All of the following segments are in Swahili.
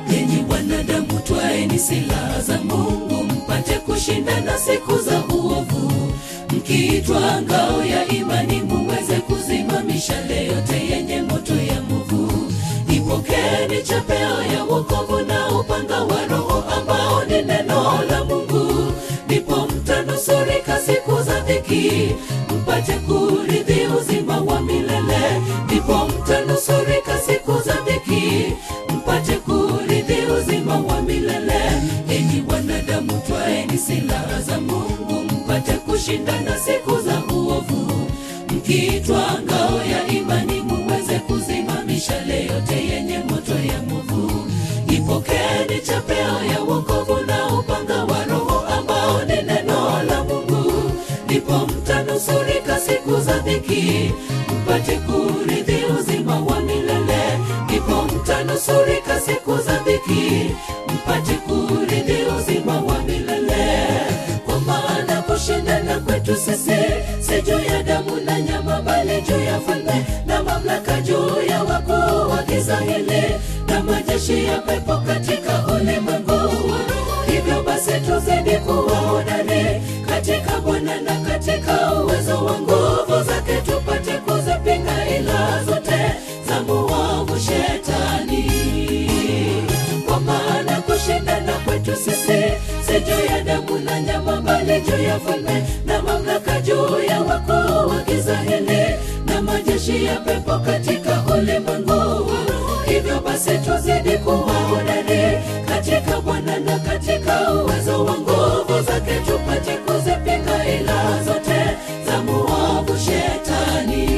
Enyi wanadamu, twaeni silaha za Mungu mpate kushindana siku za uovu, mkiitwa ngao ya imani muweze kuzimamisha yote yenye moto ya movu. Ipokeni chapeo ya wokovu na upanga wa Roho ambao ni neno la Mungu, ndipo mtanusurika siku za dhiki, mpate kurithi uzima wa milele. Ndipo mtanusurika siku za dhiki, mpate kurithi uzima wa milele. Enyi wanadamu, twaeni silaha za Mungu mpate kushindana siku za uovu, mkiitwa ngao ya imani muweze kuzimamisha yote yenye moto ya movu. Ipokeni chapeo ya wokovu na upanga wa Roho ambao ni neno la Mungu, ndipo mtanusurika siku za dhiki, mpate kurithi uzima wa milele. Ndipo mtanusurika siku za dhiki, mpate kurithi uzima wa milele. Kwa maana kushindana kwetu sisi si juu ya damu na nyama, bali juu ya falme na mamlaka, juu ya wakuu wa giza hili na majeshi ya pepo katika ulimwengu. Hivyo basi tuzidi kuwa hodari katika Bwana na katika uwezo wa nguvu zake, tupate kuzipinga ila zote za muovu Shetani. Kwa maana kushindana kwetu sisi si juu ya damu na nyama, bali juu ya falme na mamlaka, juu ya wakuu wa giza hili na majeshi ya pepo katika ulimwengu. Hivyo basi tuzidi kuwa hodari katika Bwana na katika uwezo wa nguvu zake, tupate kuzipinga ila zote za muovu Shetani.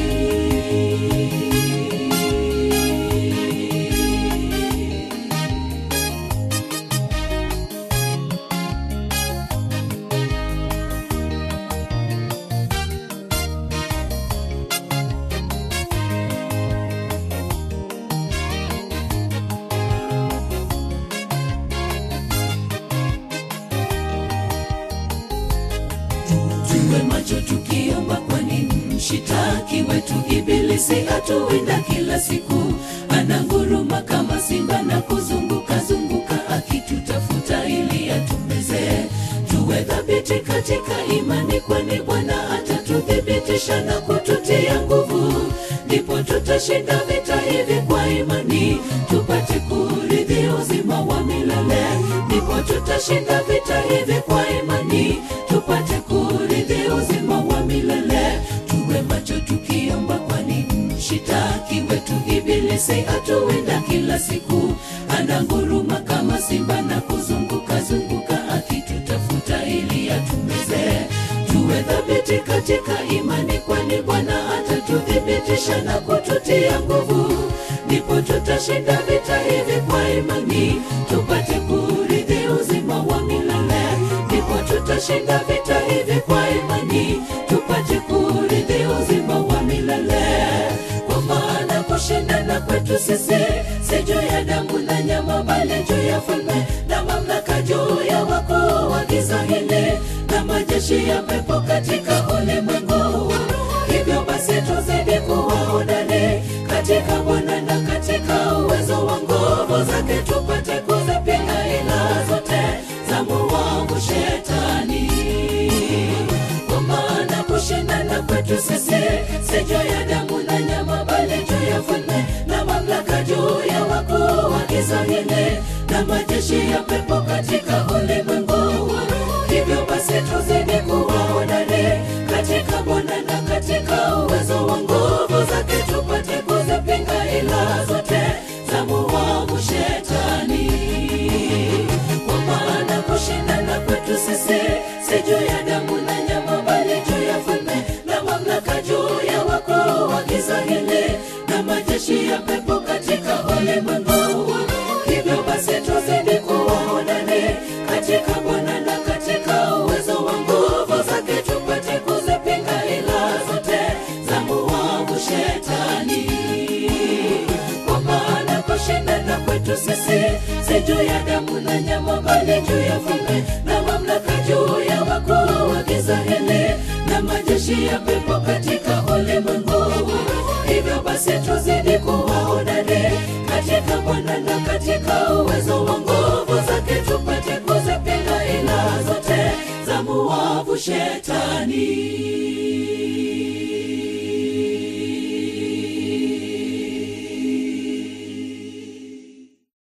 tuwe macho tukiomba, kwani mshitaki wetu Ibilisi atuwinda kila siku, ananguruma kama simba na kuzunguka zunguka akitutafuta ili atumeze. Tuwe thabiti katika imani, kwani Bwana atatuthibitisha na kututia nguvu, ndipo tutashinda vita hivi kwa imani, tupate kurithi uzima wa milele. Ndipo tutashinda vita hivi kwa imani, tupate kurithi uzima wa milele. Tuwe macho tukiomba, kwani mshitaki wetu Ibilisi atuwinda kila siku, ananguruma kama simba na kuzunguka zunguka akitutafuta ili atumeze. Tuwe thabiti katika imani, kwani Bwana atatuthibitisha na kututia nguvu, ndipo tutashinda vita hivi kwa imani, tupate kurithi uzima wa milele. Ndipo tutashinda vita hivi kwa imani, tupate kurithi uzima wa milele. Kwa maana kushindana kwetu sisi si juu ya damu na nyama, bali juu ya falme na mamlaka, juu ya wakuu wa giza hili na majeshi ya pepo katika ulimwengu. Hivyo basi tuzidi kuwa hodari katika Bwana na katika uwezo wa nguvu zake, tupate kuzipinga ila zote za muovu Shetani. Kwa maana kushindana kwetu sisi si juu ya damu na nyama, bali juu ya falme na mamlaka, juu ya wakuu wa giza hili na majeshi ya pepo katika ulimwengu. Hivyo basi tuzidi kuwa hodari katika Bwana na katika uwezo wa nguvu zake, tupate kuzipinga ila zote za muovu Shetani. Kwa maana kushindana kwetu sisi si juu ya damu na nyama, bali juu ya falme na mamlaka, juu ya wakuu wa giza hili na majeshi ya pepo katika ulimwengu. Hivyo basi tuzidi kuwa hodari katika Bwana na katika uwezo wa nguvu zake, tupate kuzipinga ila zote za muovu Shetani. Kwa maana kushindana kwetu sisi si juu ya damu na nyama, bali juu ya falme na mamlaka, juu ya wakuu wa giza hili na majeshi ya pepo katika ulimwengu. Hivyo basi tuzidi kuwa hodari katika Bwana na katika uwezo wa nguvu zake, tupate kuzipinga ila zote za muovu Shetani.